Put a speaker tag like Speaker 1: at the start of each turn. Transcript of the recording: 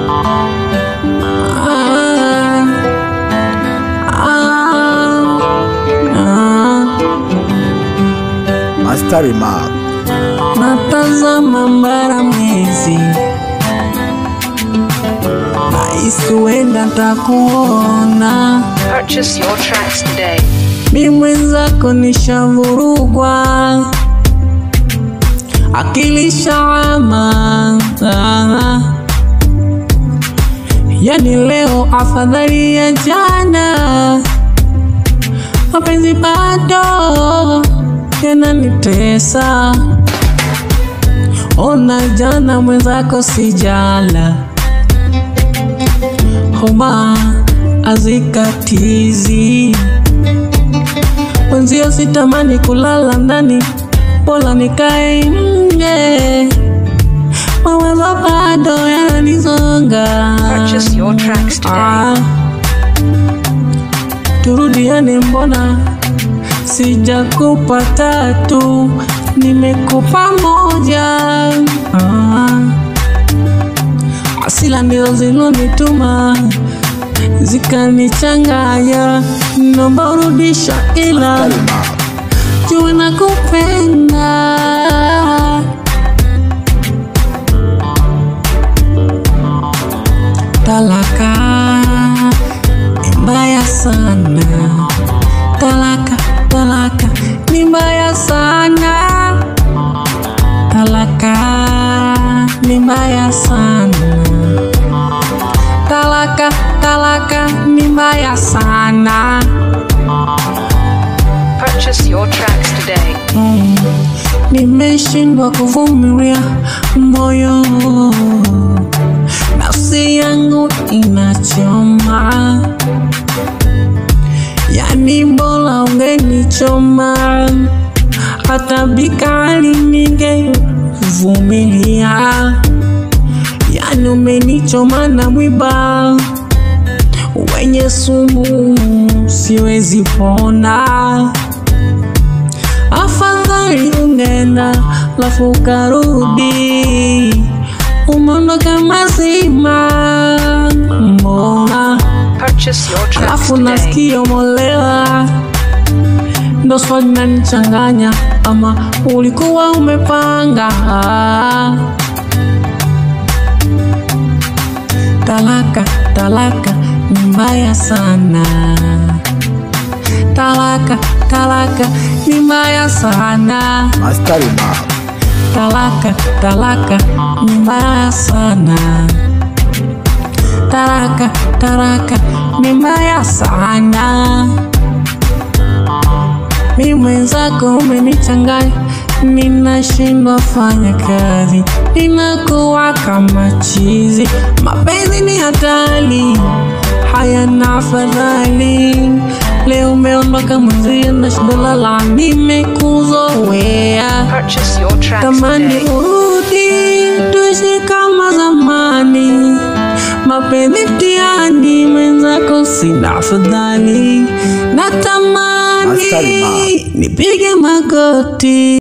Speaker 1: Mastari Mark.
Speaker 2: Natazama mbara mwezi, nahisi huenda takuona.
Speaker 3: Purchase your tracks today.
Speaker 2: Mi mwenzako nishavurugwa, akili shawama. Ah. Yani leo afadhali ya jana, mapenzi bado yananitesa. Ona jana mwenzako sijala, homa azikatizi Mwenzio sitamani kulala ndani, bora nikae nje. Mawazo bado yananizonga.
Speaker 3: Purchase your tracks today.
Speaker 2: Ah, turudiane, mbona sijakupa tatu, nimekupa moja. Ah, asila ndizo zilonituma zikanichanganya, naomba urudisha ila
Speaker 1: Mastari Mark.
Speaker 2: jua nakupenda. Talaka ni mbaya sana, talaka talaka ni mbaya sana, talaka ni mbaya sana, talaka talaka ni mbaya sana.
Speaker 3: Purchase your tracks today.
Speaker 2: Mm, nimeshindwa kuvumilia moyo, nafsi yangu inachoma, yani bora ungenichoma, hata bikali ningevumilia, yani umenichoma na mwiba wenye sumu, siwezi pona afadhali ungeenda lafu ukarudi, umeondoka mazima, mbona
Speaker 3: Purchase your tracks
Speaker 2: alafu
Speaker 3: today.
Speaker 2: nasikia umolewa, ndo swali nanichanganya, ama ulikuwa umepanga? Talaka, talaka ni mbaya sana talaka talaka ni mbaya sana
Speaker 1: Mastari Mark.
Speaker 2: talaka talaka ni mbaya sana talaka talaka ni mbaya sana mi mwenzako umenichanganya ninashindwa fanya kazi ninakuwa kama chizi mapenzi ni hatari hayana afadhali leo umeondoka mwenzio na shida lala nimekuzoea
Speaker 3: Purchase your tracks
Speaker 2: tamani
Speaker 3: today.
Speaker 2: urudi tuishi kama zamani mapenzi mtiani mwenzako sina afadhali
Speaker 1: Askari
Speaker 2: natamani
Speaker 1: Ma.
Speaker 2: nipige magoti